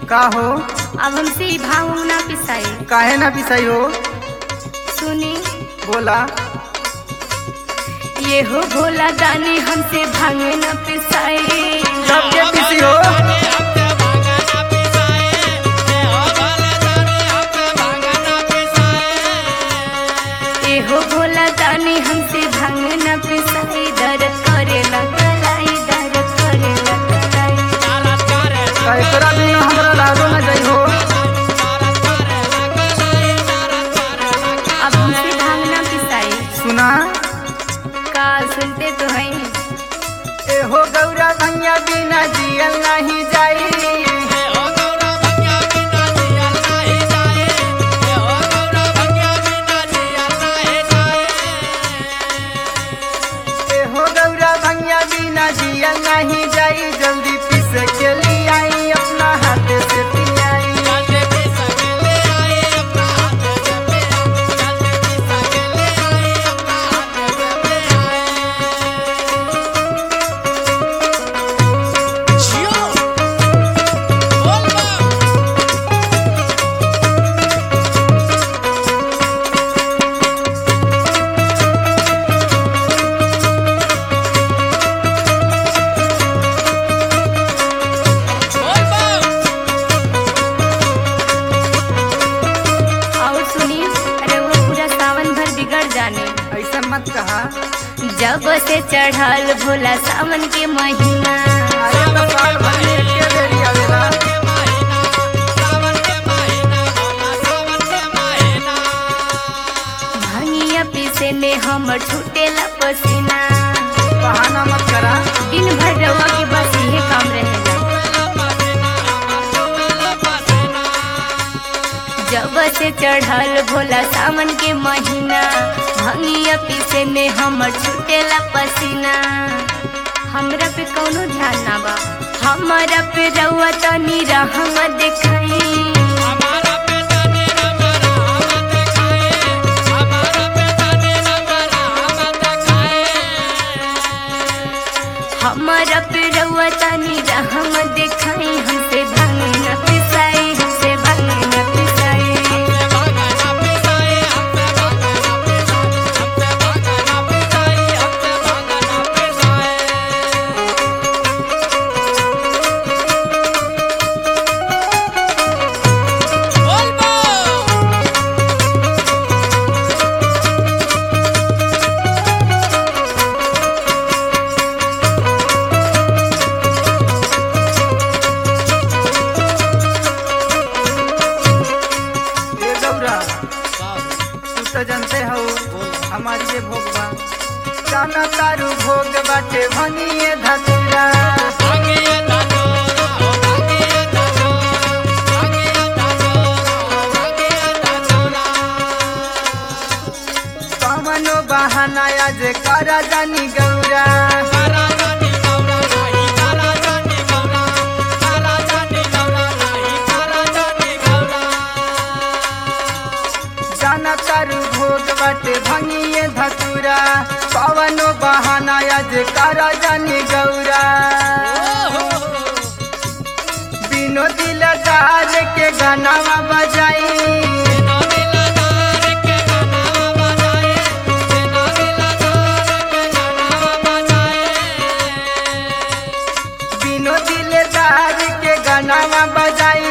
का हो अब हमसे ई भाव ना पिसाई काहे ना पिसाई हो सुनी बोला ये हो भोला दानी हमसे भांग न पिसाई कब के पिसी हो ये हो भोला दानी हमसे भांग न पिसाई दर्द करे लगलाई दर्द करे लगलाई का एकरा बिना हमरा लागो ना जाई हो अब हमसे भांग न पिसाई सुना का सुनते तो हैं ए हो गौरा भैया बिना जियल नहीं जाई ए हो गौरा भैया बिना जियल नहीं जाई जल्दी पिस के ले आई अपना हाथ से पियाई और सुनी अरे वो पूरा सावन भर बिगड़ जाने ऐसा मत कहा जब से चढ़ल भोला सावन के महीना अरे तो साल भर में एके बेरी आवेला भंगिया पीसे में हमर छूटेला पसीना बहाना मत करा दिन भर रवा के बस यही काम रहेगा जब से चढ़ल भोला सावन के महीना भंगिया पीसे में हमर छूटेला पसीना हमरा पे कौनो ध्यान ना बा हमरा पे रउआ तनी रहम देखाई हमारा पे रउआ तनी रहम देखाई हमसे भांग न पिसाई हमसे भांग न पिसाई ए गौरा तू तो जानते हो हमारी ये भोग बा जाना तारू भोग बाटे भनिए धतुरा कवनो बहाना आज करा जानी गौरा जाना तारू भोग बाटे भनिए धतुरा कवनो बहाना आज करा जानी गौरा बिनो दिलदार के गानावा बजाई बिनो दिलदार के गानावा बजाई